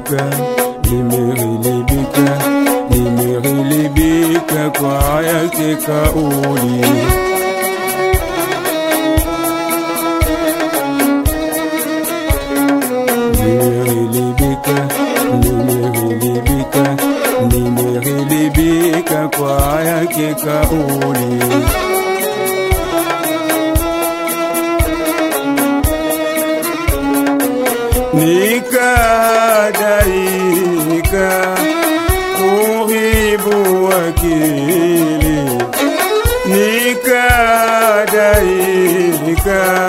nimeghilibika, nimeghilibika, nimeghilibika kwa yake kauli. Nimeghilibika, nimeghilibika, nimeghilibika kwa yake kauli. nikadaika kuhibu wakili nikadaika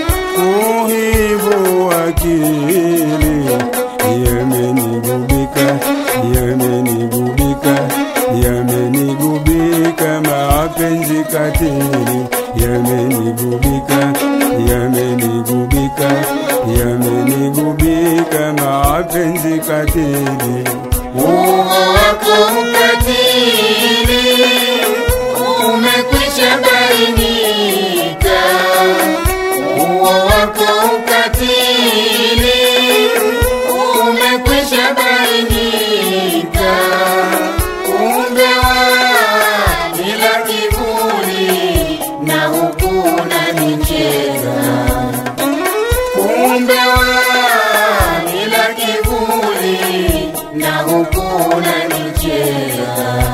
kuhibu wakili yamenigubika yamenigubika yamenigubika mapenzi katili yamenigubika yamenigubika yamenigubika mapenzi katili Uo wako ukatili umekwisha bainika. Uo wako ukatili umekwisha bainika. Kumbe bila kiburi na huku unanicheza. Kumbe bila kiburi na huku unanicheza.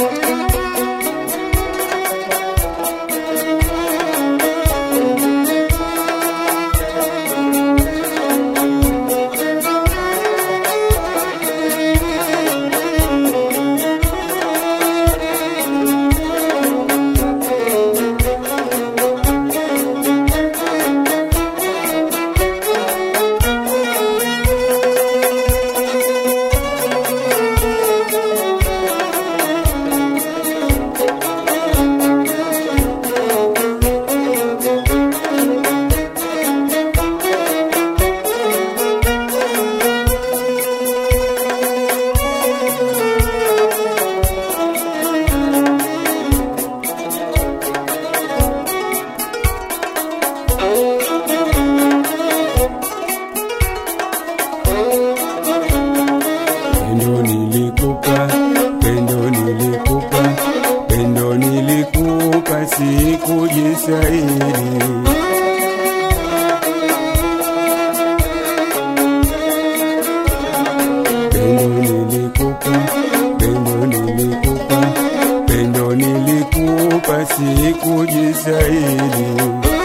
pendo nilikupa pendo nilikupa pendo nilikupa sikujisaidi pendo nilikupa pendo nilikupa pendo nilikupa sikujisaidi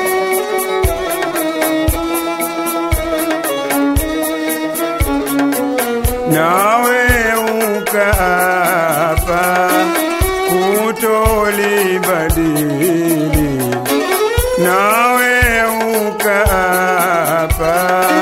nawe ukaapa kutolibadili, nawe ukaapa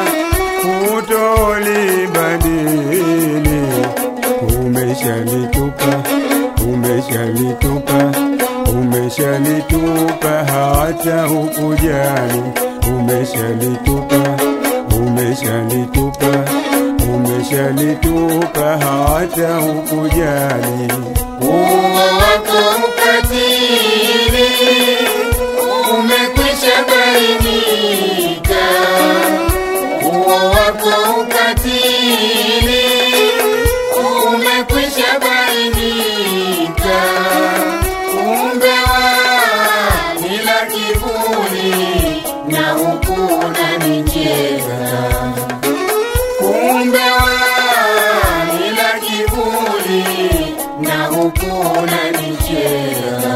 kutolibadili. Umeshalitupa, umeshalitupa, umeshalitupa hata hukujali, umeshalitupa, umeshalitupa umeshalitupa hata hukujali. Uo wako ukatili umekwisha bainika. Uo wako ukatili umekwisha bainika. Kumbe bila kiburi na huku unanicheza kumbe bila kiburi na huku unanicheza.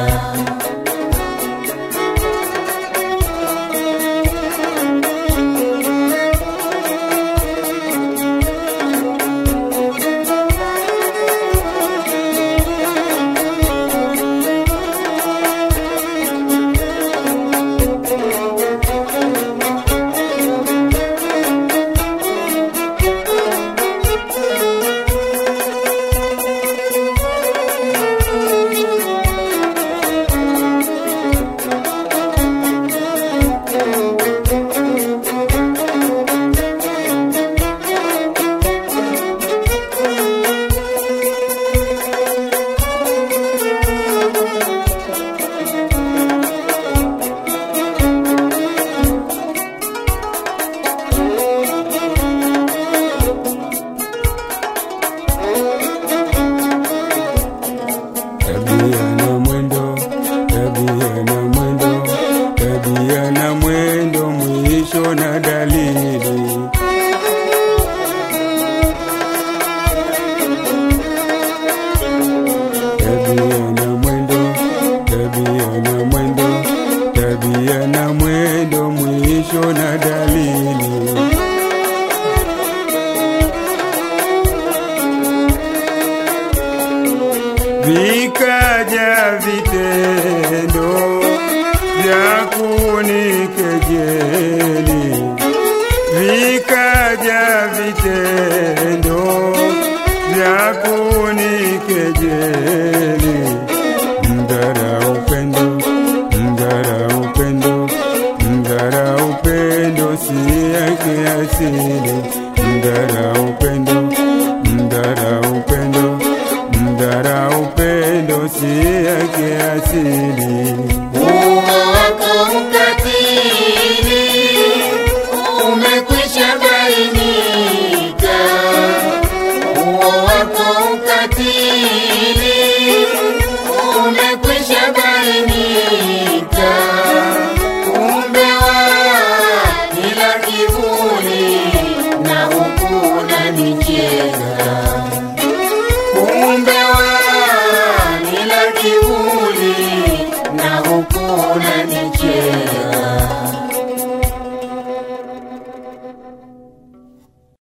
na dalili. Tabia na mwendo, tabia na mwendo, tabia na mwendo, mwisho na dalili. Vikaja vitendo vya kunikejeli, vikaja vitendo vya kunikejeli. Mdhara upendo, mdhara upendo, mdhara upendo si yake asili. Mdhara upendo, mdhara upendo, mdhara upendo si yake asili. Uo wako ukatili umekwisha bainika. Uo wako ukatili umekwisha bainika. Kumbe wa ila kivuli na huku unanicheza. Kumbe wa ila kivuli na huku